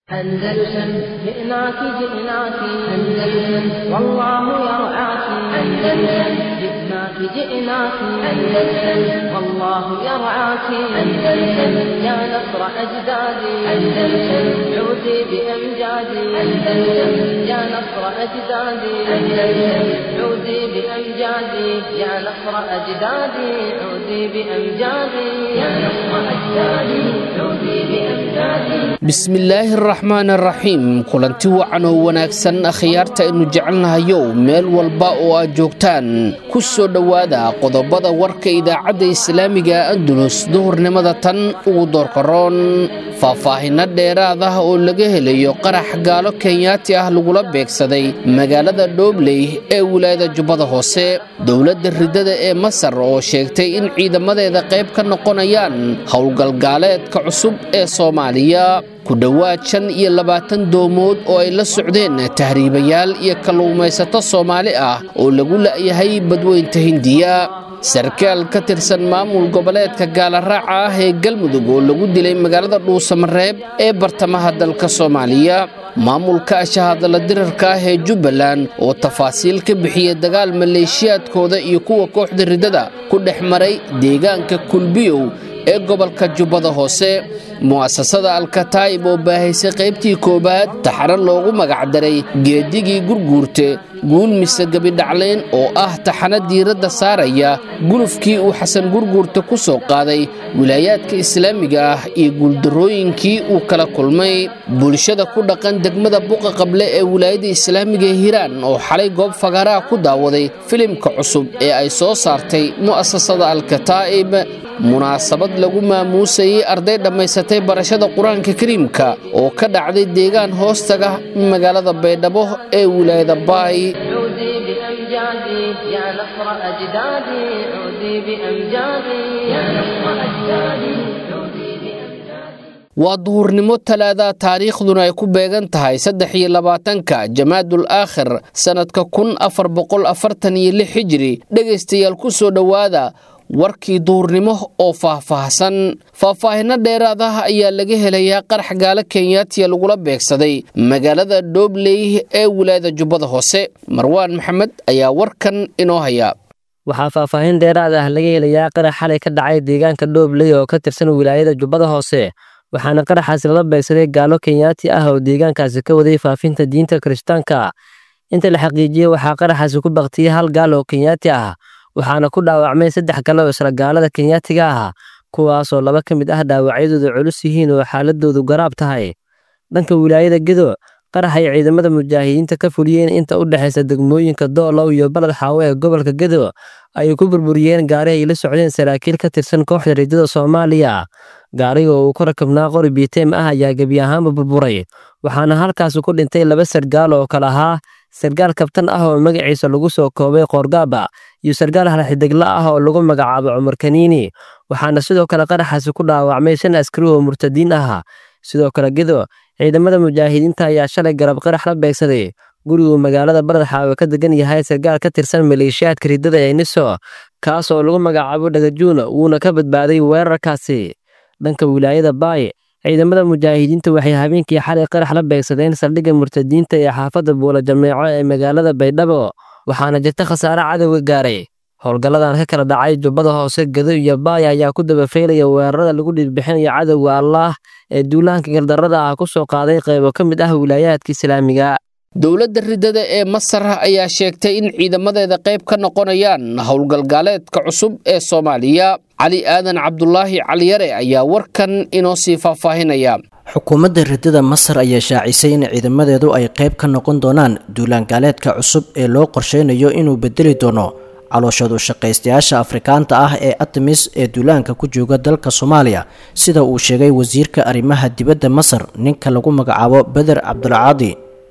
أندلسن جئناك جئناك أندلسن والله يرعاك أندلسن جئناك جئناك أندلسن والله يرعاك أندلسن يا نصر أجدادي أندلسن عودي بأمجادي أندلسن يا نصر أجدادي أندلسن عودي بأمجادي يا نصر أجدادي عودي بأمجادي يا نصر أجدادي عودي بأمجادي bismillaahi araxmaan araxiim kulanti wacan oo wanaagsan akhyaarta aynu jecelnahayow meel walba oo aad joogtaan ku soo dhowaada qodobada warka idaacadda islaamiga andulus duhurnimada tan ugu doorkaroon faahfaahinno dheeraad ah oo laga helayo qarax gaalo kenyaati ah lagula beegsaday magaalada dhoobley ee wilaayada jubbada hoose dowladda ridada ee masar oo sheegtay in ciidamadeeda qayb ka noqonayaan howlgalgaaleedka cusub ee soomaaliya ku dhowaad shan iyo labaatan doomood oo ay la socdeen tahriibayaal iyo kalluumaysato soomaali ah oo lagu la'yahay badweynta hindiya sarkaal ka tirsan maamul goboleedka gaalaraaca ah ee galmudug oo lagu dilay magaalada dhuusamareeb ee bartamaha dalka soomaaliya maamulka ashahadala dirarka ah ee jubbaland oo tafaasiil ka bixiyey dagaal maleeshiyaadkooda iyo kuwa kooxda riddada ku dhex maray deegaanka kulbiyow ee gobolka jubbada hoose mu'asasada alkataa'ib oo baahaysay qaybtii koowaad taxano loogu magacdaray geedigii gurguurte guul mise gebidhaclayn oo ah taxano diiradda saaraya gulufkii uu xasan gurguurte ku soo qaaday wilaayaadka islaamiga ah iyo guuldarrooyinkii uu kala kulmay bulshada ku dhaqan degmada buqa qable ee wilaayada islaamiga ee hiiraan oo xalay goob fagaaraha ku daawaday filimka cusub ee ay soo saartay mu'asasada alkataa'ib munaasabad lagu maamuusayey arday dhammaysatay barashada qur-aanka kariimka oo ka dhacday deegaan hoostaga magaalada baydhabo ee wilaayada baay عودي بأمجادي يا نصر أجدادي عودي بأمجادي يا نصر أجدادي عودي بأمجادي waa duhurnimo talaada taariikhduna ay ku beegan tahay saddex iyo labaatanka jamaadul aakhir sannadka kun afar boqol afartan iyo lix hijiri dhegaystayaal ku soo dhowaada warkii duhurnimo oo faahfaahsan faahfaahinno dheeraad ah ayaa laga helayaa qarax gaalo kenyaatiya lagula beegsaday magaalada dhoobley ee wilaayada jubbada hoose marwaan maxamed ayaa warkan inoo haya waxaa faahfaahin dheeraad ah laga helayaa qarax xalay ka dhacay deegaanka dhoobley oo ka tirsan wilaayada jubbada hoose waxaana qaraxaasi lala beegsaday gaalo kenyaati ah oo deegaankaasi ka waday faafinta diinta kirishtaanka inta la xaqiijiyey waxaa qaraxaasi ku baktiyey hal gaal oo kenyaati ah waxaana ku dhaawacmay saddex kale oo isla gaalada kenyaatiga ah kuwaasoo laba ka mid ah dhaawacyadoodu culus yihiin oo xaaladoodu garaab tahay dhanka wilaayada gedo qarax ay ciidamada mujaahidiinta ka fuliyeen inta u dhexaysa degmooyinka doolow iyo baled xaawo ee gobolka gedo ayay ku burburiyeen gaari ay la socdeen saraakiil ka tirsan kooxda riddada soomaaliya gaariga oo uu ku rakabnaa qori biiteem ah ayaa gebi ahaanba burburay waxaana halkaasi ku dhintay laba sargaal oo kale ahaa sargaal kabtan ah oo magaciisa lagu soo koobay qoorgaaba iyo sargaal halxidegla ah oo lagu magacaabo cumar kaniini waxaana sidoo kale qaraxaasi ku dhaawacmay shan askari oo murtadiin ah sidoo kale gedo ciidamada mujaahidiinta ayaa shalay garab qarax la beegsaday guriguu magaalada baradxaawe ka degan yahay sargaal ka tirsan maleeshiyaadka riddada ee niso kaas oo lagu magacaabo dhagajuun wuuna ka badbaaday weerarkaasi dhanka wilaayada baay ciidamada mujaahidiinta waxay habeenkii xalay qarax la beegsadeen saldhigga murtadiinta ee xaafadda buula jameeco ee magaalada baydhabo waxaana jirta khasaare cadowga gaaray howlgalladan ka kala dhacay jubbada hoose gedo iyo baay ayaa ku dabafaylaya weerarada lagu dhiirbixinayo cadowga allaah ee duulaanka gardarrada ah ku soo qaaday qaybo ka mid ah wilaayaadka islaamiga dowladda riddada ee masar ayaa sheegtay in ciidamadeeda qayb ka noqonayaan howlgalgaaleedka cusub ee soomaaliya cali aadan cabdulaahi caliyare ayaa warkan inoo sii faahfaahinaya xukuumadda riddada masar ayaa shaacisay in ciidamadeedu ay qayb ka noqon doonaan duulaangaaleedka cusub ee loo qorsheynayo inuu bedeli doono calooshadu shaqaystayaasha afrikaanta ah ee atamis ee duulaanka ku jooga dalka soomaaliya sida uu sheegay wasiirka arrimaha dibadda masar ninka lagu magacaabo beder cabdulcaadi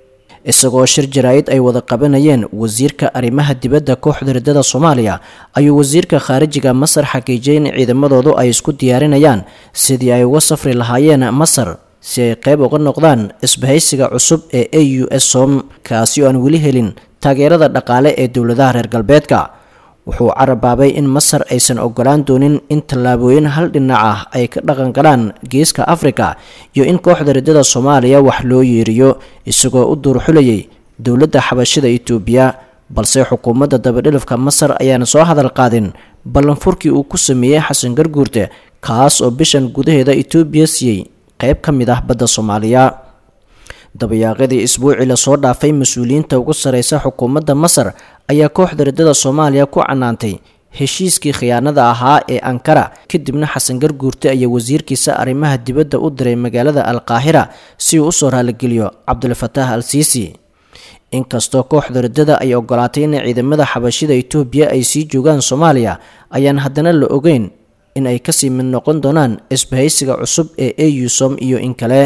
isagoo shir jaraa'id ay wada qabanayeen wasiirka arrimaha dibadda kooxda riddada soomaaliya ayuu wasiirka khaarijiga masar xaqiijiyay in ciidamadoodu ay isku diyaarinayaan sidii ay uga safri lahaayeen masar si ay qayb uga noqdaan isbahaysiga cusub ee a u s som kaasi oo aan weli helin taageerada dhaqaale ee dowladaha reer galbeedka wuxuu carabaabay in masar aysan ogolaan doonin in tallaabooyin hal dhinac ah ay ka dhaqan galaan geeska afrika iyo in kooxda riddada soomaaliya wax loo yeeriyo isagoo u duurxulayay dowladda xabashida itoobiya balse xukuumadda dabadhilifka masar ayaan soo hadal qaadin ballanfurkii uu ku sameeyey xasan garguurte kaas oo bishan gudaheeda itoobiya siiyey qeyb ka mid ah badda soomaaliya dabayaaqadii isbuucii lasoo dhaafay mas-uuliyiinta ugu sareysa xukuumadda masar ayaa kooxda riddada soomaaliya ku canaantay heshiiskii khiyaanada ahaa ee ankara kadibna xasan garguurte ayaa wasiirkiisa arrimaha dibadda u diray magaalada alqaahira si uu usoo raaligeliyo cabdulfataax al siisi inkastoo kooxda riddada ay ogolaatay in ciidamada xabashida itoobiya ay sii joogaan soomaaliya ayaan haddana la ogeyn in ay kasii mid noqon doonaan isbahaysiga cusub ee eusom iyo in kale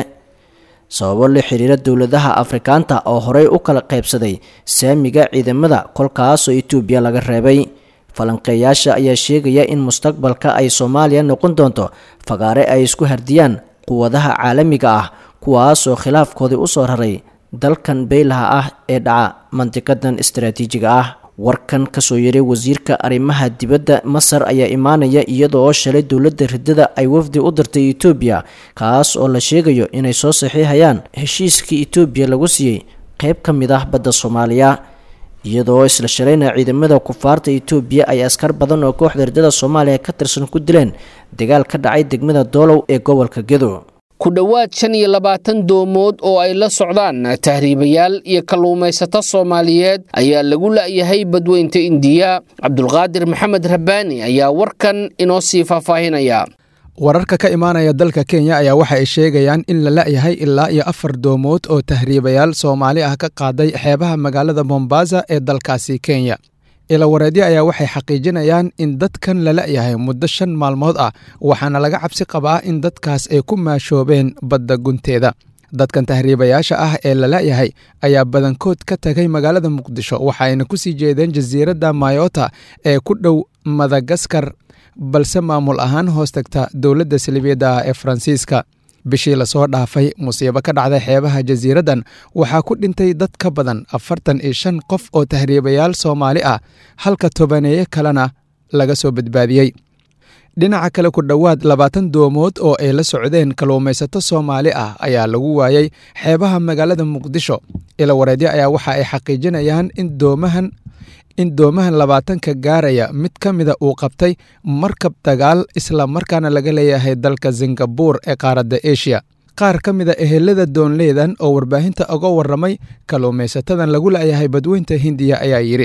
sababo la xiriira dowladaha afrikaanta oo horey u kala qaybsaday saamiga ciidamada kolkaasoo itoobiya laga reebay falanqeeyaasha ayaa sheegaya in mustaqbalka ay soomaaliya noqon doonto fagaare ay isku hardiyaan quwadaha caalamiga ah kuwaasoo khilaafkoodii usoo raray dalkan beylaha ah ee dhaca mantiqadan istaraatiijiga ah warkan kasoo yaray wasiirka arrimaha dibadda masar ayaa imaanaya iyadoo shalay dowladda riddada ay wafdi u dirtay itoobiya kaas oo la sheegayo inay soo saxiixayaan heshiiskii itoobiya lagu siiyey qeyb ka mid ah badda soomaaliya iyadoo isla shalayna ciidamada kufaarta itoobiya ay askar badan oo kooxda riddada soomaaliya ka tirsan ku dileen dagaal ka dhacay degmada doolow ee gobolka gedo ku dhowaad shan iyo labaatan doomood oo ay la socdaan tahriibayaal iyo kalluumaysato soomaaliyeed ayaa lagu la'yahay badweynta indiya cabdulqaadir maxamed rabbaani ayaa warkan inoo sii faahfaahinaya wararka ka imaanaya dalka kenya ayaa waxa ay sheegayaan in la la'yahay ilaa iyo afar doomood oo tahriibayaal soomaali ah ka qaaday xeebaha magaalada mombasa ee dalkaasi kenya ilawareedyo ayaa waxay xaqiijinayaan in dadkan la la'yahay muddo shan maalmood ah waxaana laga cabsi qabaa in dadkaas ay ku maashoobeen badda gunteeda dadkan tahriibayaasha ah ee la la'yahay ayaa badankood ka tagay magaalada muqdisho waxaayna ku sii jeedeen jasiiradda mayota ee ku dhow madagaskar balse maamul ahaan hoos tagta dowladda salibiyadda ah ee faransiiska bishii lasoo dhaafay musiibo ka dhacday xeebaha jasiiraddan waxaa ku dhintay dad ka badan afartan iyo shan qof oo tahriibayaal soomaali ah halka tobaneeye kalena laga soo badbaadiyey dhinaca kale ku dhowaad labaatan doomood oo ay la socdeen kalluumaysato soomaali ah ayaa lagu waayey xeebaha magaalada muqdisho ilawareedyo ayaa waxa ay xaqiijinayaan in doomahan in doomahan labaatanka gaaraya mid ka mida uu qabtay markab dagaal isla markaana laga leeyahay dalka singabuur ee qaaradda eshiya qaar ka mida ehelada doonleydan oo warbaahinta uga warramay kalluumaysatadan lagu la'yahay badweynta hindiya ayaa yidhi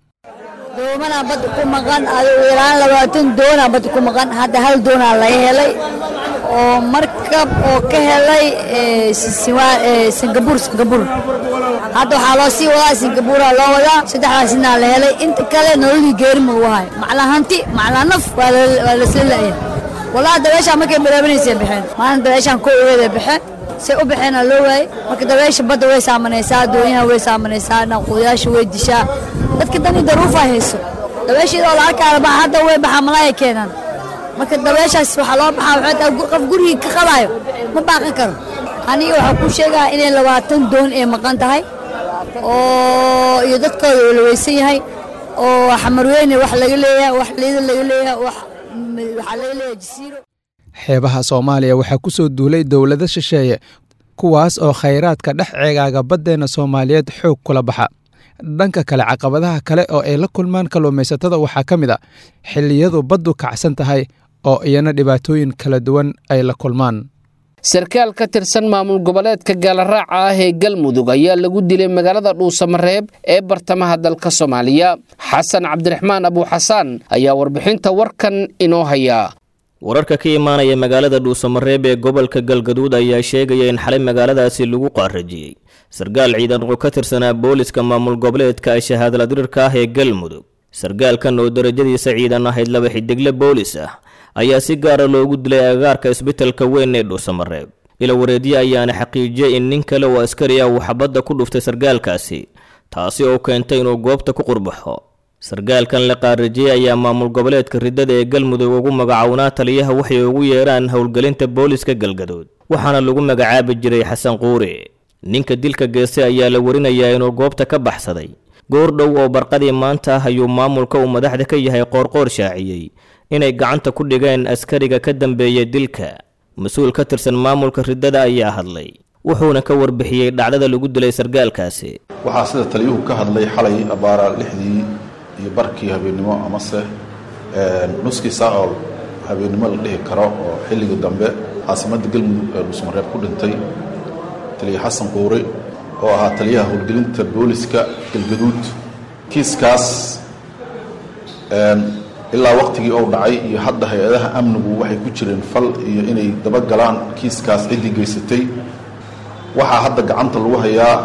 doomana badda ku maqan adigu ilaan labaatan doonaa badda ku maqan hadda hal doonaa laga helay oo markab oo ka helay singabuur singabuur hadda waxaa loo sii wadaa singabuuraa loo wadaa saddexdaasina la helay inta kale nololii geeri ma ugu hayo maclaa hanti maclaa naf waa lasla la'ya walaa dabeeshaa markay bilaabanaysa baxeen maalin dabeeshaan ko ogeeda baxeen say u baxeena loo waayey marka dabeesha badda way saamanaysaa doonyaha way saamanaysaa naquudayaasha way dishaa dadka dani daruufa hayso dabeesheeda oo la arkaala baa hadda way baxaa malaaya keenaan marka dabeeshaas waxaa loo baxaa waxay tahay qof gurigii ka qabaayo ma baaqan karo aniga waxaa kuu sheegaa inay labaatan doon ay maqan tahay oo iyo dadkooda uu la weysan yahay oo xamarweyne wax laga leeyahay wax liida laga leeyahay wax waxaa laga leeyahay jasiiro xeebaha soomaaliya waxaa ku soo duulay dowlado shisheeye kuwaas oo khayraadka dhex ceegaaga baddeenna soomaaliyeed xoog kula baxa dhanka kale caqabadaha kale oo ay la kulmaan kalluumaysatada waxaa ka mid a xilliyadu baddu kacsan tahay oo iyana dhibaatooyin kala duwan ay la kulmaan sarkaal ka tirsan maamul goboleedka gaalaraaca ah ee galmudug ayaa lagu dilay magaalada dhuusamareeb ee bartamaha dalka soomaaliya xasan cabdiraxmaan abuuxasaan ayaa warbixinta warkan inoo haya wararka ka imaanaya magaalada dhuusamareeb ee gobolka galgaduud ayaa sheegaya in xalay magaaladaasi lagu qaarajiyey sarkaal ciidan oo ka tirsanaa booliska maamul goboleedka shahaadladirirka ah ee galmudug sarkaalkan oo darajadiisa ciidan ahayd laba xidigle boolis ah ayaa si gaara loogu dilay agaarka isbitalka weyn ee dhuusamareeb ila wareedye ayaana xaqiijiyey in nin kale oo askari ah uu xabadda ku dhuftay sarkaalkaasi taasi oo keentay inuu goobta ku qurbaxo sarkaalkan la qaarajiyey ayaa maamul goboleedka riddada ee galmudug ugu magacownaa taliyaha waxay ugu yeeraan howlgelinta booliska galgaduud waxaana lagu magacaabi jiray xasan quuri ninka dilka geestay ayaa la warinayaa inuu goobta ka baxsaday goordhow oo barqadii maanta ah ayuu maamulka uu madaxda ka yahay qoorqoor shaaciyey inay gacanta ku dhigeen askariga ka dambeeyey dilka mas-uul ka tirsan maamulka riddada ayaa hadlay wuxuuna ka warbixiyey dhacdada lagu dilay sargaalkaasi waxaa sida taliyuhu ka hadlay xalay abaara lixdii iyo barkii habeennimo amase nuskii saaol habeennimo la dhihi karo oo xilligii dambe caasimadda galmudug ee dhuusmareeb ku dhintay taliya xasan quure oo ahaa taliyaha howlgelinta booliska galgaduud kiiskaas ilaa waqtigii ou dhacay iyo hadda hay-adaha amnigu waxay ku jireen fal iyo inay dabagalaan kiiskaas ciddii geysatay waxaa hadda gacanta lagu hayaa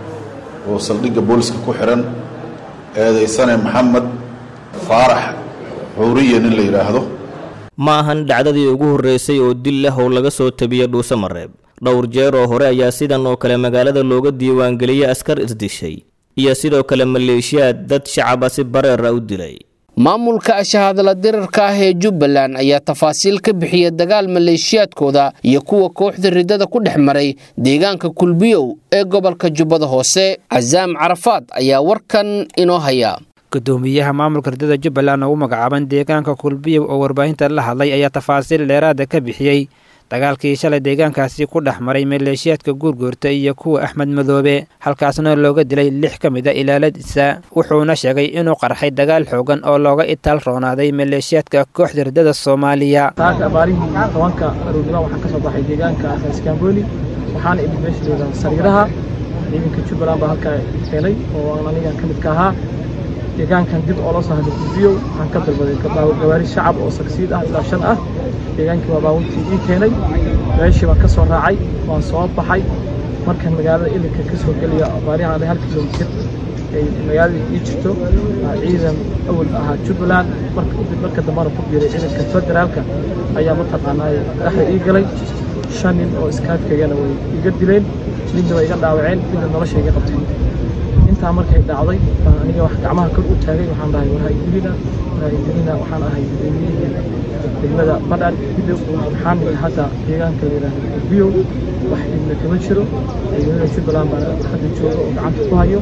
oo saldhigga booliska ku xihan eedaysane maxamed faarax xuuriye nin la yidhaahdo ma ahan dhacdadii ugu horreysay oo dil leh oo laga soo tabiya dhuuse mareeb dhowr jeer oo hore ayaa sidan oo kale magaalada looga diiwaangeliyey askar isdishay iyo sidoo kale maleeshiyaad dad shacaba si bareera u dilay maamulka shahaadala dirarka ah ee jubbaland ayaa tafaasiil ka bixiya dagaal maleeshiyaadkooda iyo kuwa kooxda riddada ku dhex maray deegaanka kulbiyow ee gobolka jubbada hoose casaam carafaad ayaa warkan inoo haya gudoomiyaha maamulka riddada jubbaland oo u magacaaban deegaanka kulbiyow oo warbaahinta la hadlay ayaa tafaasiil dheeraada ka bixiyey dagaalkii shalay deegaankaasi ku dhex maray maleeshiyaadka guurguurta iyo kuwa axmed madoobe halkaasna looga dilay lix ka mid a ilaaladiisa wuxuuna sheegay inuu qarxay dagaal xoogan oo looga itaal roonaaday maleeshiyaadka kooxda riddada soomaaliya saaka abaarihii tobanka aroornimo waxaan ka soo baxay deegaanka iskaamboli waxaana imid meesha sariiraha ciidanka jubbaland baa halkaa keenay oo aan aniga ka mid ka ahaa deegaankan dib oo loo soo hadlay kulbiyow waxaan ka dalbaday gawaari shacab oo sagsiid ah ilaa shan ah deegaankii waa baawuntii ii keenay meeshii baan ka soo raacay waan soo baxay markan magaalada ilinka ka soo geliya baarihan hal kilomitir ay magaalada ii jirto ciidan awal ahaa jubbaland marka dambana ku biiray ciidanka federaalka ayaa mataqaanaa dhexda ii galay shan nin oo iskaadkayana way iga dileen midna way iga dhaawaceen midna nolosha iga qabteen intaa markay dhacday baan aniga wax gacmaha kor u taagay waxaan dhahay war haydilina war haydilina waxaan ahay gudoomiyihii degmada badhan hidow waxaan nimi hadda deegaanka la yidhaahdo biyow wax dhibna kama jiro ciidamada jubbaland baan hadda jooga oo gacanta ku hayo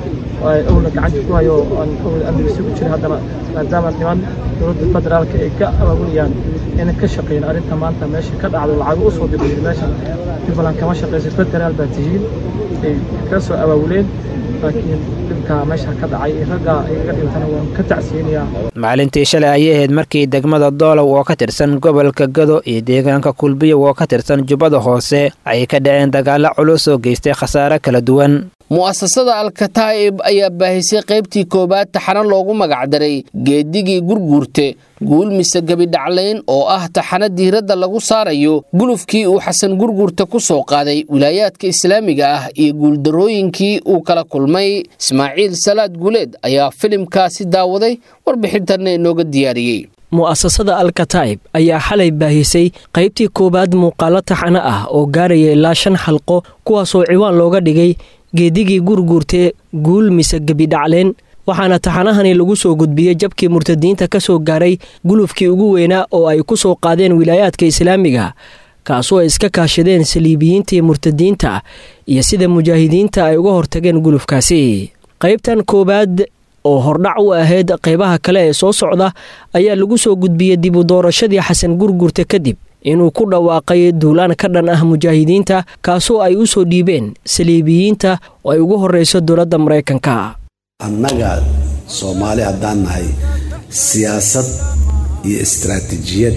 awla gacanta ku hayo oo aan awla amniga isugu jira haddana maadaama niman dowladda federaalka ay ka abaabulayaan inay ka shaqeeyaan arrinta maanta meesha ka dhacdo lacago usoo dirayay meeshan jubbaland kama shaqeyso federaal baa tihiin ay ka soo abaabuleen laakiin dhibka meesha ka dhacay ragga igaga dhintana waan ka tacsiyinayaa maalintii shalay ayay ahayd markii degmada doolow oo ka tirsan gobolka gado iyo deegaanka kulbiyow oo ka tirsan jubbada hoose ay ka dhaceen dagaalo culus oo geystay khasaare kala duwan mu'asasada alkataa'ib ayaa baahisay qaybtii koowaad taxano loogu magacdaray geedigii gurguurte guul mise gebidhaclayn oo ah taxano diiradda lagu saarayo gulufkii uu xasan gurguurta ku soo qaaday wilaayaadka islaamiga ah iyo guuldarrooyinkii uu kala kulmay ismaaciil salaad guuleed ayaa filimkaasi daawaday warbixintanna inooga diyaariyey mu'asasada alkataa'ib ayaa xalay baahisay qaybtii koowaad muuqaalo taxano ah oo gaaraya ilaa shan xalqo kuwaasoo ciwaan looga dhigay geedigii gurguurtee guul mise gebidhacleen waxaana taxanahani lagu soo gudbiyey jabkii murtadiinta ka soo gaaray gulufkii ugu weynaa oo ay ku soo qaadeen wilaayaadka islaamiga kaasoo ay iska kaashadeen saliibiyiintii murtadiinta iyo sida mujaahidiinta ay uga hortageen gulufkaasi qaybtan koowaad oo hordhac u ahayd qaybaha kale ee soo socda ayaa lagu soo gudbiyey dib u doorashadii xasan gurgurta kadib inuu ku dhawaaqay duulaan ka dhan ah mujaahidiinta kaasoo ay u soo dhiibeen saliibiyiinta oo ay ugu horreyso dowladda maraykanka annaga soomaali haddaan nahay siyaasad iyo istaraatiijiyad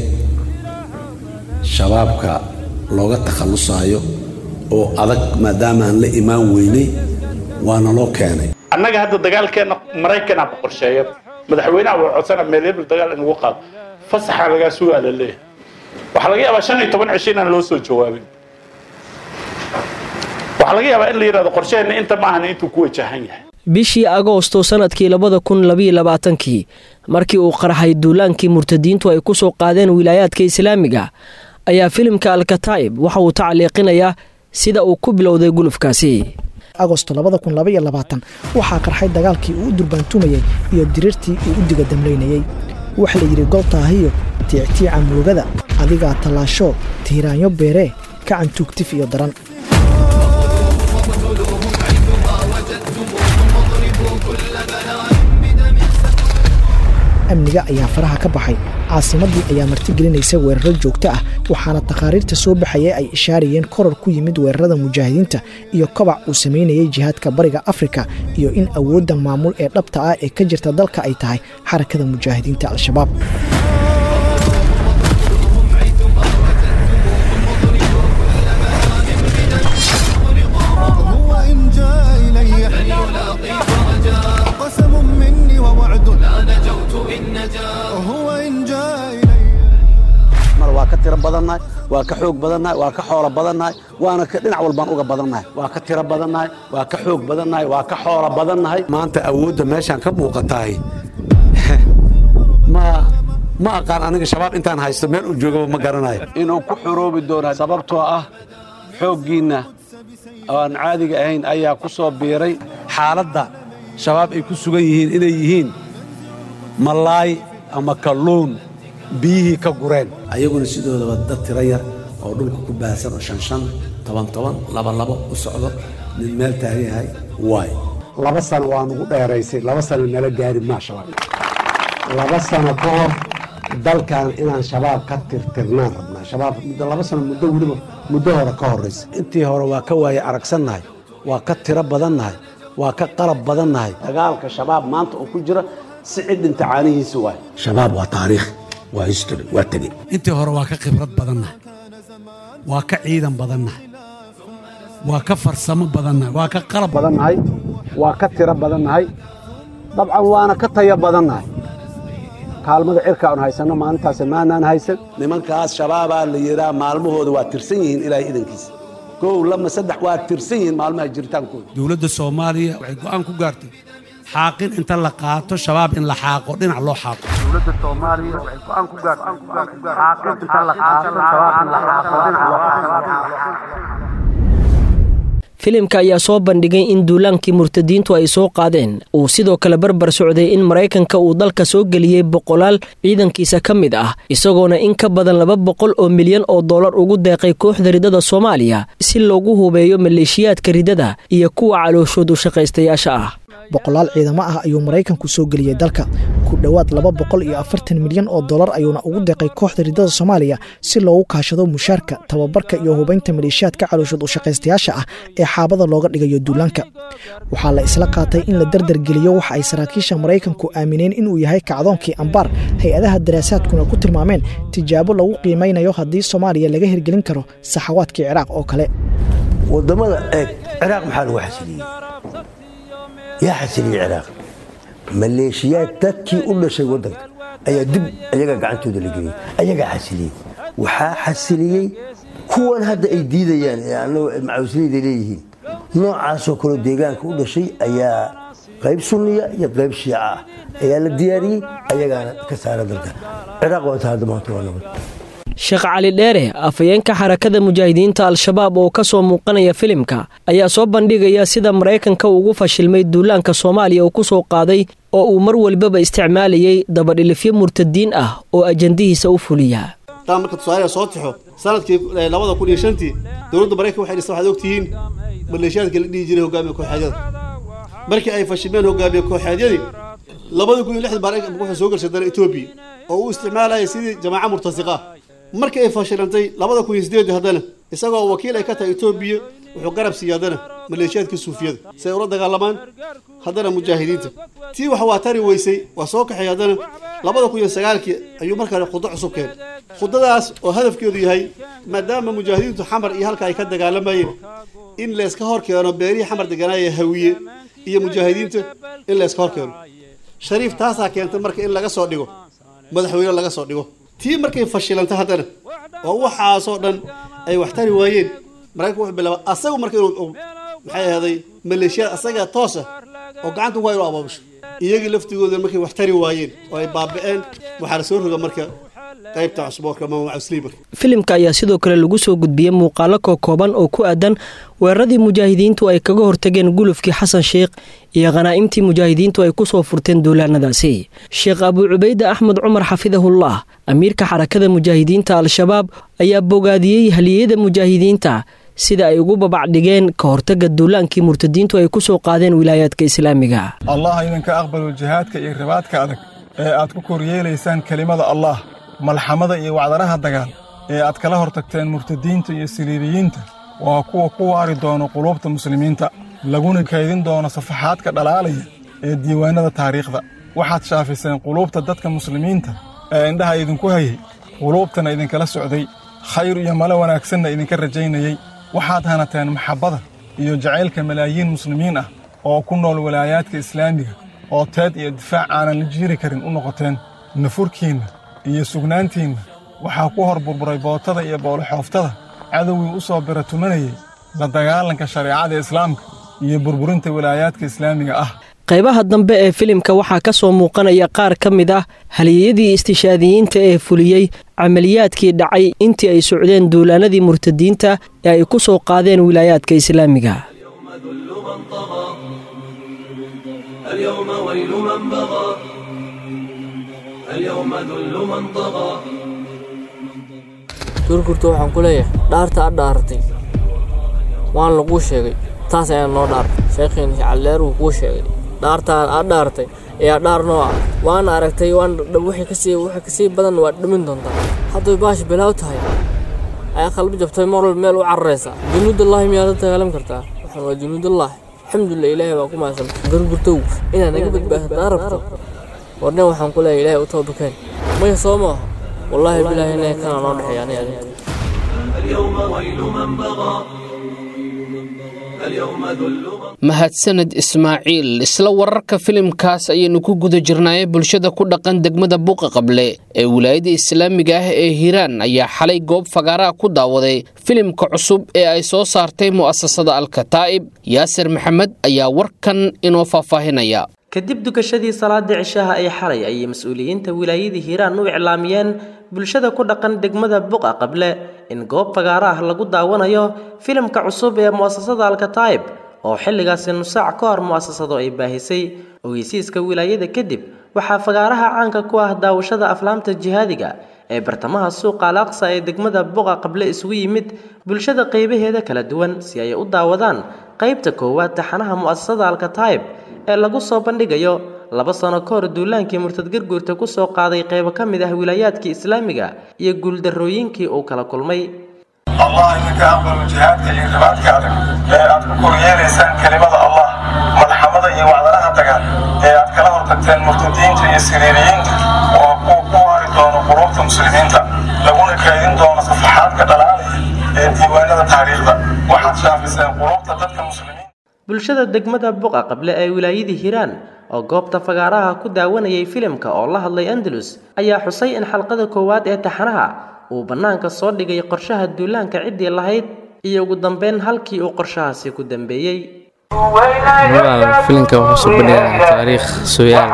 shabaabka looga takhallusaayo oo adag maadaama aan la imaan weynay waana loo keenay annaga hadda dagaalkeenna maraykanaa ku qorsheeya madaxweynaha waa codsana meelebel dagaal in lagu qaado fasaxa lagaa sugaa la leeyahay waxaa laga yaabaa shan iyo toban cisho inaan loo soo jawaabin waxaa laga yaabaa in la yidhahdo qorsheheenna inta maahan intuu ku wajahan yahay bishii agoosto sannadkii labada kun labayo labaatankii markii uu qarxay duulaankii murtadiintu ay ku soo qaadeen wilaayaadka islaamiga ayaa filimka alkataa'ib waxa uu tacliiqinayaa sida uu ku bilowday gulufkaasi agosto waxaa qarxay dagaalkii uu u durbaantumayey iyo diriirtii uu u diga damlaynayey waxa la yidhi goltaahiyo tiictiica muugada adigaa tallaasho tiiraanyo beeree kacan tuugtif iyo daran amniga ayaa faraha ka baxay caasimaddii ayaa martigelinaysa weeraro joogto ah waxaana takhaariirta soo baxaya ay ishaarayeen koror ku yimid weerarada mujaahidiinta iyo kobac uu samaynayay jihaadka bariga afrika iyo in awoodda maamul ee dhabta ah ee ka jirta dalka ay tahay xarakada mujaahidiinta al-shabaab waa ka tiro badannahay waa ka xoog badannahay waa ka xoolo badannahay waana dhinac walbaan uga badannahay waa ka tiro badannahay waa ka xoog badannahay waa ka xoolo badannahay maanta awoodda meeshaan ka muuqatahay ma ma aqaan aniga shabaab intaan haysto meel uu joogaba ma garanayo inuu ku xoroobi doona sababtoo ah xooggiinna oo aan caadiga ahayn ayaa ku soo biiray xaaladda shabaab ay ku sugan yihiin inay yihiin malaay ama kalluun biyihii ka gureen ayaguna sidoodaba dad tiro yar oo dhulka ku baahsan oo shan shan toban toban laba labo u socdo nin meel taagan yahay waay laba sano waa nugu dheeraysay laba sano nala gaari maa shabaab laba sano ka hor dalkan inaan shabaab ka tirtirnaan rabnaa shabaab muddo laba sano muddo weliba muddo hore ka horraysa intii hore waa ka waaye aragsannahay waa ka tiro badannahay waa ka qalab badannahay dagaalka shabaab maanta oo ku jira si cid dhinta caanihiisa waay shabaab waa taariikh waa history waa tegey intii hore waa ka khibrad badannahay waa ka ciidan badannahay waa ka farsamo badannahay waa ka qalab badannahay waa ka tiro badannahay dabcan waana ka tayo badannahay kaalmada cirka aan haysanno maalintaas maanaan haysan nimankaas shabaabaa la yidhaa maalmahooda waa tirsan yihiin ilaahay idankiisa kow lama saddex waa tirsan yihiin maalmaha jiritaankooda dowladda soomaaliya waxay go'aan ku gaartay xaaqin inta la qaato shabaab in la xaaqo dhinac loo xaaqo dowladda soomaaliya waxay go'aan ku gaartay xaaqin inta la qaato shabaab in la xaaqo dhinac loo filimka ayaa soo bandhigay in duulaankii murtadiintu ay soo qaadeen uu sidoo kale barbar socday in maraykanka uu dalka soo geliyey boqolaal ciidankiisa ka mid ah isagoona in ka badan laba boqol oo milyan oo dollar ugu deeqay kooxda ridada soomaaliya si loogu hubeeyo maleeshiyaadka ridada iyo kuwa calooshoodu shaqaystayaasha ah boqolaal ciidamo ah ayuu maraykanku soo geliyey dalka ku dhowaad laba boqol iyo afartan milyan oo dollar ayuuna ugu deeqay kooxda ridada soomaaliya si loogu kaashado mushaarka tababarka iyo hubaynta maleeshiyaadka calooshood u shaqaystayaasha ah ee xaabada looga dhigayo duulaanka waxaa la isla qaatay in la dardargeliyo waxa ay saraakiisha maraykanku aamineen inuu yahay kacdoonkii ambaar hay-adaha daraasaadkuna ku tilmaameen tijaabo lagu qiimaynayo haddii soomaaliya laga hirgelin karo saxawaadkii ciraaq oo kale wadamada eeg ciraaq maxaa lagu xasiliyey yaa xasiliyey ciraaq maleeshiyaad dadkii u dhashay waddanka ayaa dib ayaga gacantooda la geliyey ayagaa xasiliyey waxaa xasiliyey kuwan hadda ay diidayaan ee annagu macawisleyda leeyihiin noocaasoo kaleo deegaanka u dhashay ayaa qayb sunniya iyo qayb shiica ah ayaa la diyaariyey ayagaana ka saara dalka ciraaq waa inta hadda maanta waa nabad sheekh cali dheere afhayeenka xarakada mujaahidiinta al-shabaab oo ka soo muuqanaya filimka ayaa soo bandhigaya sida maraykanka ugu fashilmay duulaanka soomaaliya uu ku soo qaaday oo uu mar walbaba isticmaalayay dabadhilifyo murtadiin ah oo ajandihiisa u fuliya taa marka tusaalaha soo tixo sanadkii labada kun iyo shantii dowladda maraykan waxay dhistay waxaad ogtihiin maleeshiyaadka la dhihi jiray hogaamiye kooxeedyada markii ay fashilmeen hogaamiye kooxeedyadii labada kun iyo lixdan maraykan wuxuu soo gashay dana etoobiya oo uu isticmaalayay sidii jamaaca murtasiqa ah markii ay fashilantay labada kun iyo sideedii haddana isagoo wakiil ay ka tahay etoobiya wuxuu garab siiyey haddana maleeshiyaadka suufiyada si ay ula dagaalamaan haddana mujaahidiinta tii wax waa tari weysay waa soo kaxay haddana labada kun iyo sagaalkii ayuu markaa khudo cusub keenay khudadaas oo hadafkeedu yahay maadaama mujaahidiintu xamar iyo halka ay ka dagaalamayeen in layska hor keeno beerihii xamar deganaaya hawiye iyo mujaahidiinta in layska hor keeno shariif taasaa keentay marka in laga soo dhigo madaxweyne laga soo dhigo tii markay fashilantay haddana oo waxaasoo dhan ay wax tari waayeen maraykanka wuxuu bilaaba asagu marka inuu maxay ahaaday maleeshiyaad asaga toos ah oo gacanta ku hayo u abaabusho iyagii laftigooda markay wax tari waayeen oo ay baaba'een waxaa la soo roga marka qaybta cusboorka ama macusliimarka filimka ayaa sidoo kale lagu soo gudbiyey muuqaalo kookooban oo ku aadan weeraradii mujaahidiintu ay kaga hortageen gulufkii xasan sheikh iyo khanaa'imtii mujaahidiintu ay ku soo furteen duulaanadaasi sheekh abuu cubayde axmed cumar xafidahullah amiirka xarakada mujaahidiinta al-shabaab ayaa bogaadiyey haliyeyada mujaahidiinta sida ay ugu babacdhigeen ka hortagga duulaankii murtadiintu ay ku soo qaadeen wilaayaadka islaamiga allah idinka aqbalo jihaadka iyo ribaadka adag ee aad ku koryeelaysaan kelimada allaah malxamada iyo wacdaraha dagaal ee aad kala hortagteen murtadiinta iyo siliibiyiinta waa kuwa ku waari doono quluubta muslimiinta laguna kaydin doono safaxaadka dhalaalaya ee diiwaannada taariikhda waxaad shaafiseen quluubta dadka muslimiinta ee indhaha idinku hayay quluubtana idinkala socday khayr iyo male wanaagsanna idinka rajaynayey waxaad hanateen maxabbada iyo jacaylka malaayiin muslimiin ah oo ku nool walaayaadka islaamiga oo teed iyo difaac aanan la jiiri karin u noqoteen nafurkiinna iyo sugnaantiinna waxaa ku hor burburay bootada iyo booloxooftada cadowgii u soo bira tumanayey la dagaalanka shareecada islaamka iyo burburinta walaayaadka islaamiga ah qaybaha dambe ee filimka waxaa ka soo muuqanaya qaar ka mid ah haliyadii istishaadiyiinta ee fuliyey camaliyaadkii dhacay intii ay socdeen duulaanadii murtadiinta ee ay ku soo qaadeen wilaayaadka islaamiga اليوم ويل من بغى اليوم ذل من طغى gurgurta waxaan ku leeyahay dhaarta a dhaaratay waan laguu sheegay taas ayaa noo dhaartay sheekhiin calleer wuu kuu sheegay dhaartaa a dhaaratay ayaa dhaar noo ah waana aragtay waan wixii kasii wixii kasii badan waad dhimin doontaa hadday baash bilaaw tahay ayaa qalbi jabtay mar walba meel u cararaysaa junuudallahi miyaad la dagaalam kartaa waxaan waa junuudallahi alxamdulilah ilaahay baa ku mahadsan gurgurtow inaad naga badbaadadaa rabto warne waxaan ku leeyahay ilaahay u toobakeen maya soo maaha wallaahi bilaahi inay kana noo dhexeeya aniga adinka اليوم ويل من بغى اليوم ذل من mahadsaned ismaaciil isla wararka filimkaas ayaynu ku guda jirnaaye bulshada ku dhaqan degmada buuqa qable ee wilaayada islaamiga ah ee hiiraan ayaa xalay goob fagaaraha ku daawaday filimka cusub ee ay soo saartay mu'asasada alkataa'ib yaasir maxamed ayaa warkan inoo faahfaahinaya kadib dukashadii salaada cishaha ee xalay ayay mas-uuliyiinta wilaayadii hiiraan u iclaamiyeen bulshada ku dhaqan degmada buqa qable in goob fagaaro ah lagu daawanayo filimka cusub ee mu'asasada alkataa'ib oo xilligaasi nusaac ka hor mu'asasadu ay baahisay ogeysiiska wilaayada kadib waxaa fagaaraha caanka ku ah daawashada aflaamta jihaadiga ee bartamaha suuqa alaaqsa ee degmada buqa qable isugu yimid bulshada qaybaheeda kala duwan si ay u daawadaan qaybta koowaad taxanaha mu'asasada alkataa'ib ee lagu soo bandhigayo laba sano ka hor duulaankii murtad garguurta ku soo qaaday qaybo ka mid ah wilaayaadkii islaamiga iyo guuldarrooyinkii uu kala kulmay allah idinka aqbalo jihaadka iyo ribaadka adag ee aad ku koryeelaysaan kelimada allah madaxamada iyo wacdaraha dagaal ee aad kala hortagteen murtadiinta iyo siriiriyiinta oo kuwa ku waari doono quluubta muslimiinta laguna kaydin doono safaxaadka dhalaalaya ee diiwaanada taariikhda waxaad shaafiseen quluubta dadka muslimiinta bulshada degmada buqa qable ee wilaayadii hiiraan oo goobta fagaaraha ku daawanayay filimka oo la hadlay andalus ayaa xusay in xalqada koowaad ee taxanaha uu bannaanka soo dhigay qorshaha duulaanka ciddii lahayd iyo ugu dambeyn halkii uu qorshahaasi ku dambeeyey filimka wuxuu soo bandhigaa taariikh sooyaal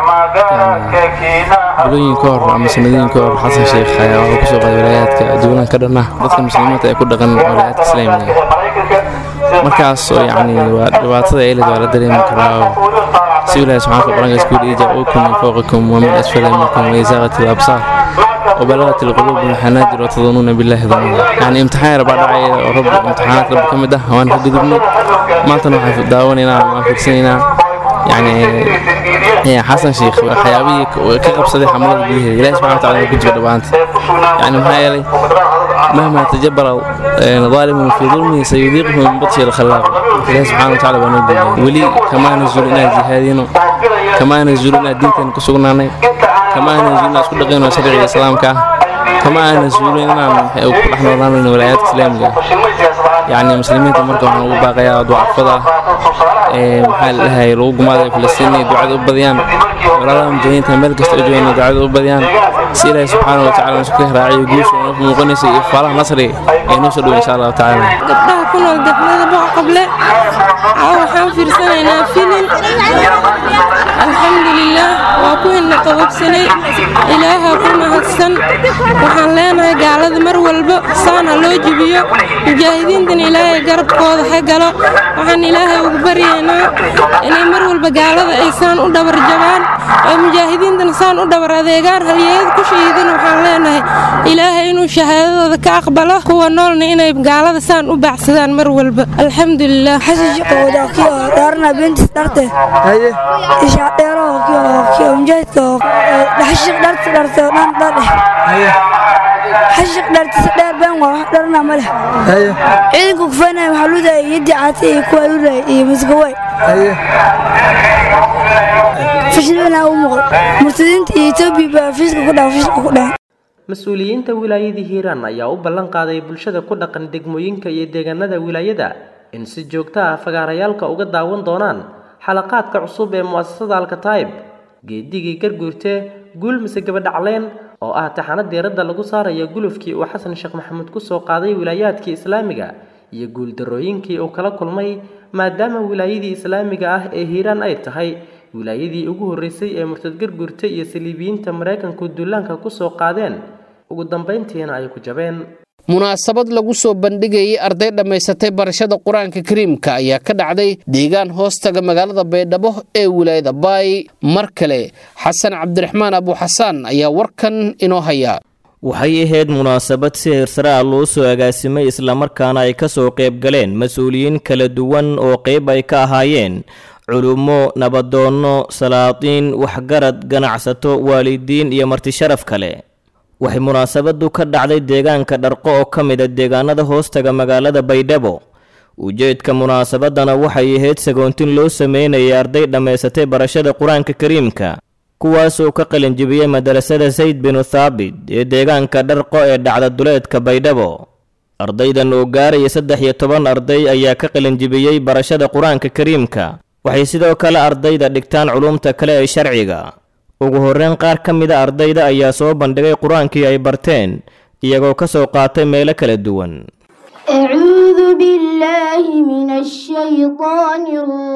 bilooyin ka hor ama sanadooyin ka hor xasan sheekh ayaa wuxuu kusoo qaaday walaayaadka duulaanka dhan ah dadka muslimiinta ee ku dhaqan walaayaadka islaamiga markaas oo yacni waa dhibaatada eelid waa la dareemi karaa oo si ilaahi subxaanaka quraanka isku yidhi jaa-uukum min fawqikum wa min asfala minkum wa isaaqat alabsaar وبلغت القلوب الحناجر وتظنون بالله ظنونا يعني امتحان ربع دعي رب امتحانات رب كم ده وانا كقدرني ما تنوح في داوننا ما فيكسينا يعني يا حسن شيخ حيابي كقب صديق حمد به لا سبحانه وتعالى كنت بدوانت يعني ما يلي مهما تجبر ظالم في ظلمه سيذيقه من بطش الخلاق الله سبحانه وتعالى بنقول ولي كما نزول لنا جهادين كما نزول لنا دينتين كسوغنا كما نزول لنا اسكو دقينا شريعة الإسلام كا كما نزول لنا نحن نظام ولايات إسلامية يعني مسلمين تمركوا عن باقي ضعفضة maxaa la dhahay lagu gumaaday falastiini ducada u badiyaan walaalaha mujaahidiinta meel kasta u joogana ducada u badiyaan si ilaahay subxaana wa tacaala nasuku raaciyo guusha noo muuqanaysa iyo faalaha nasriga ee noo soo dhow insha allahu tacaala gabdhaha ku nool degmada boqa qable waxaan fiirsanaynaa filin alxamdulilaah waa ku hina qodobsanay ilaaha ku mahadsan waxaan leenahay gaalada mar walba saan ha loo jibiyo mujaahidiintan ilaahay garabkooda ha galo waxaan ilaahay ugu baryaynaa inay mar walba gaalada ay saan u dhabar jabaan oo mujaahidiintan saan u dhabar adeegaan halyeeyad ku shahiidana waxaan leenahay ilaahay inuu shahaadadooda ka aqbalo kuwa noolna inay gaalada saan u baacsadaan mar walba alxamdulilah xasan shaqowda kiyo dhaarna bintis dharte ishaa dheeroo mujaahidka xashiq dharta dharta dhan dhadheh xashiq dhartisa dheer been waa wax dharna ma leh ciidanka kufaynaya waxaa ludaya yaddi caati iyo kuwa ludaya iyo masgaway fashilina u muuqdo murtadiinta iyo etoobiya baa fiiska ku dhaha fiiska ku dhaha mas-uuliyiinta wilaayadii hiiraan ayaa u ballan qaaday bulshada ku dhaqan degmooyinka iyo deegaanada wilaayada in si joogto ah fagaarayaalka uga daawan doonaan xalaqaadka cusub ee mu'asasada alkataib geedigii garguurte guul mise gabadhacleen oo ah taxano diiradda lagu saarayo gulufkii uu xasan sheekh maxamuud kusoo qaaday wilaayaadkii islaamiga iyo guuldarrooyinkii uu kala kulmay maadaama wilaayadii islaamiga ah ee hiiraan ay tahay wilaayadii ugu horreysay ee murtad garguurte iyo saliibiyiinta maraykanku duulaanka kusoo qaadeen ugu dambayntiina ay ku jabeen munaasabad lagu soo bandhigayay arday dhammaysatay barashada qur-aanka kariimka ayaa ka dhacday deegaan hoostaga magaalada baydhabo ee wilaayada baay mar kale xasan cabdiraxmaan abuuxasaan ayaa warkan inoo haya waxay ahayd munaasabad si hirsare ah loo soo agaasimay islamarkaana ay ka soo qayb galeen mas-uuliyiin kala duwan oo qayb ay ka ahaayeen culummo nabadoonno salaatiin waxgarad ganacsato waalidiin iyo martisharaf kale waxay munaasabadu ka dhacday deegaanka dharqo oo ka mid a deegaanada hoostaga magaalada baydhabo ujeedka munaasabadana waxay ahayd sagoontin loo sameynayay arday dhammaysatay barashada qur-aanka kariimka kuwaasoo ka qalinjibiyey madarasada sayd binu thaabit ee deegaanka dharqo ee dhacda duleedka baydhabo ardaydan oo gaaraya saddex iyo toban arday ayaa ka qalinjibiyey barashada qur-aanka kariimka waxay sidoo kale ardayda dhigtaan culumta kale ee sharciga ugu horreyn qaar ka mida ardayda ayaa soo bandhigay qur-aankii ay barteen iyagoo ka soo qaatay meelo kala duwan أعوذ بالله من الشيطان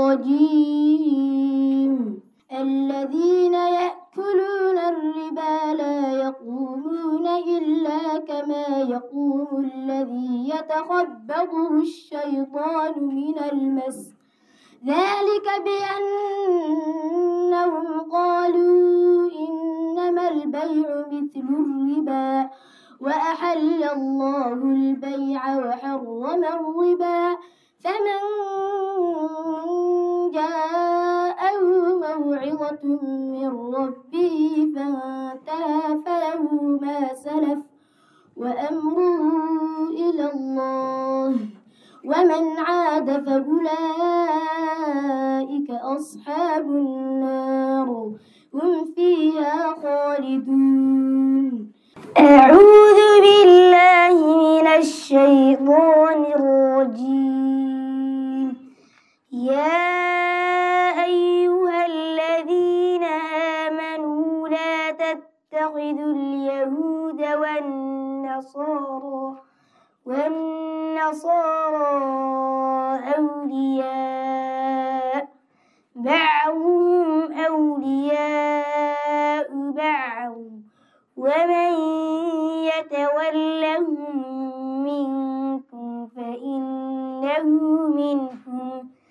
الرجيم الذين يأكلون الربا لا يقومون إلا كما يقوم الذي يتخبطه الشيطان من المس ذلك بأنهم قالوا إنما البيع مثل الربا وأحل الله البيع وحرم الربا فمن جاءه موعظة من ربه فانتهى فله ما سلف وأمره إلى الله ومن عاد فأولئك أصحاب النار هم فيها خالدون أعوذ بالله من الشيطان الرجيم يا أيها الذين آمنوا لا تتخذوا اليهود والنصارى والنصارى أولياء بعضهم أولياء بعض ومن يتولهم منكم فإنه منهم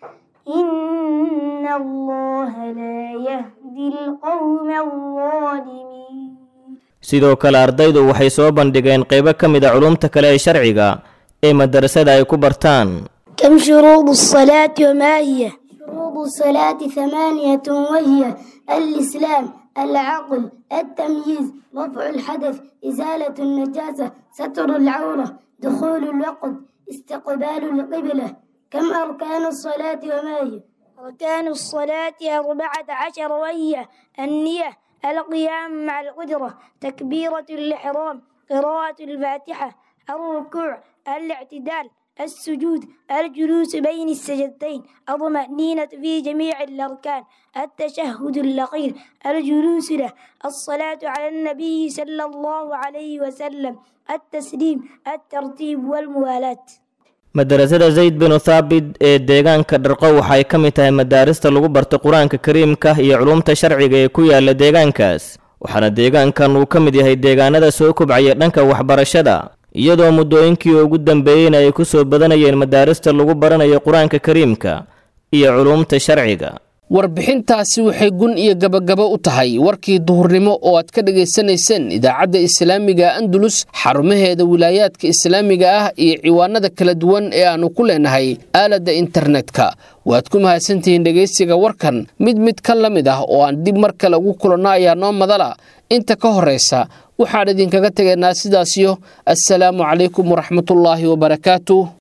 إن الله لا يهدي القوم الظالمين sidoo kale ardaydu waxay soo bandhigeen qaybo ka mid a culumta kale ee sharciga ee madarasada ay ku bartaan كم شروط الصلاة وما هي؟ شروط الصلاة ثمانية وهي الإسلام العقل التمييز رفع الحدث إزالة النجاسة ستر العورة دخول الوقت استقبال القبلة كم أركان الصلاة وما هي؟ أركان الصلاة أربعة عشر وهي النية القيام مع القدرة تكبيرة الإحرام قراءة الفاتحة الركوع الاعتدال السجود الجلوس بين السجدتين الطمأنينة في جميع الأركان التشهد الأخير الجلوس له الصلاة على النبي صلى الله عليه وسلم التسليم الترتيب والموالاة madarasada zayd binu thaabit ee deegaanka dharqo waxay ka mid tahay madaarista lagu barto qur-aanka kariimka iyo culumta sharciga ee ku yaala deegaankaas waxaana deegaankan uu ka mid yahay deegaanada soo kobcaya dhanka waxbarashada iyadoo muddooyinkii ugu dambeeyeyna ay ku soo badanayeen madaarista lagu baranayo qur-aanka kariimka iyo culumta sharciga warbixintaasi waxay gun iyo gabagabo u tahay warkii duhurnimo oo aad ka dhegaysanayseen idaacadda islaamiga andalus xarumaheeda wilaayaadka islaamiga ah iyo ciwaanada kala duwan ee aannu ku leenahay aaladda internetka waad ku mahadsantihiin dhegaysiga warkan mid mid ka la mid ah oo aan dib mar kale ugu kulanno ayaa noo madala inta ka horraysa waxaan idinkaga tegaynaa sidaasiyo assalaamu calaykum waraxmatullaahi wabarakaatu